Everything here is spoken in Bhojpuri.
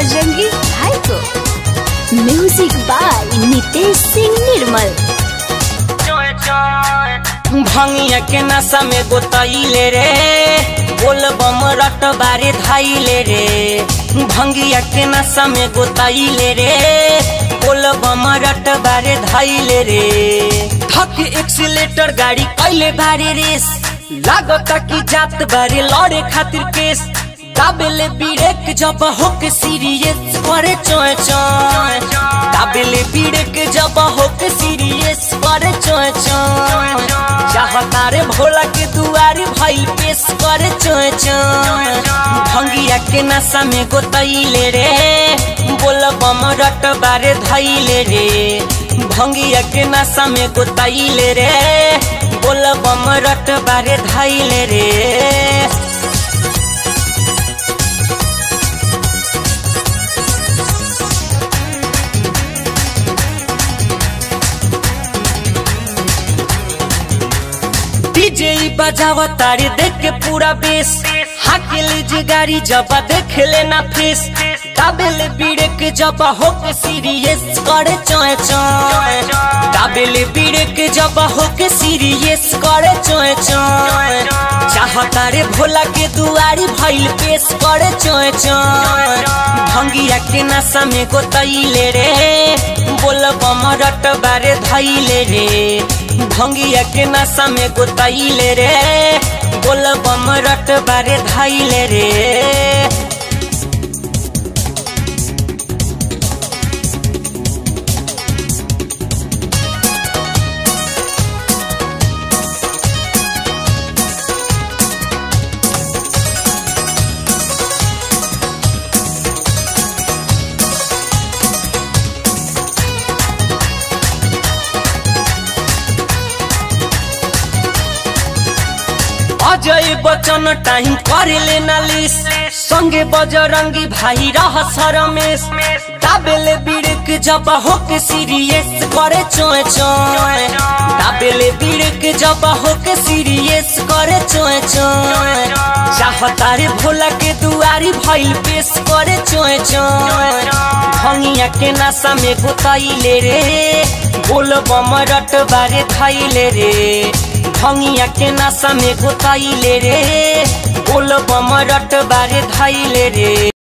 बजरंगी भाई को म्यूजिक बाय नितेश सिंह निर्मल भंगिया के नशा में गोतैले रे बोल बम रट बारे धाइले रे भंगिया के नशा में गोतैले रे बोल बम रट बारे धाइले रे थक एक्सीलेटर गाड़ी कैले बारे रेस लागता कि जात बारे लड़े खातिर केस दाबेले ब्रेक जब होके सीरियस करे चोय चोय दाबेले ब्रेक जब होके सीरियस करे चोय चोय चाहता रे भोला के दुआरे भाई पेश करे चोय चोय भंगिया के नशा में गोतैले रे बोल बम रट बारे धैले रे भंगिया के नशा में गोतैले रे बोल बम रट बारे धैले रे डीजे बजावा तारे देख के पूरा बेस हाके लीजिए गाड़ी जब देख लेना फेस दाबेले बीड़े के जब हो के सीरियस करे चोय चोय दाबेले बीड़े के जब हो के सीरियस करे चोय चोय चाहता रे भोला के दुआरी भइल पेश करे चोय चोय भंगिया के नशा में गोतैले रे बोल बम रट बारे धैले रे भंगिया के नशा में गोतैले रे बोल बम रट बारे धैले रे अजय बचन टाइम करे लेना लिस संगे बजरंगी भाई रह रमेश दाबेले बिड़क जब होके सीरियस करे चोय चोय दाबेले बिड़क जब होके सीरियस करे चोय चोय चाहता रे भोला के दुआरी भइल पेश करे चोय चोय भंगिया के नशा में गोतैले रे बोल बम रट बारे धैले रे भंगिया के नशा में गोतैले रे बोल बम रट बारे धैले रे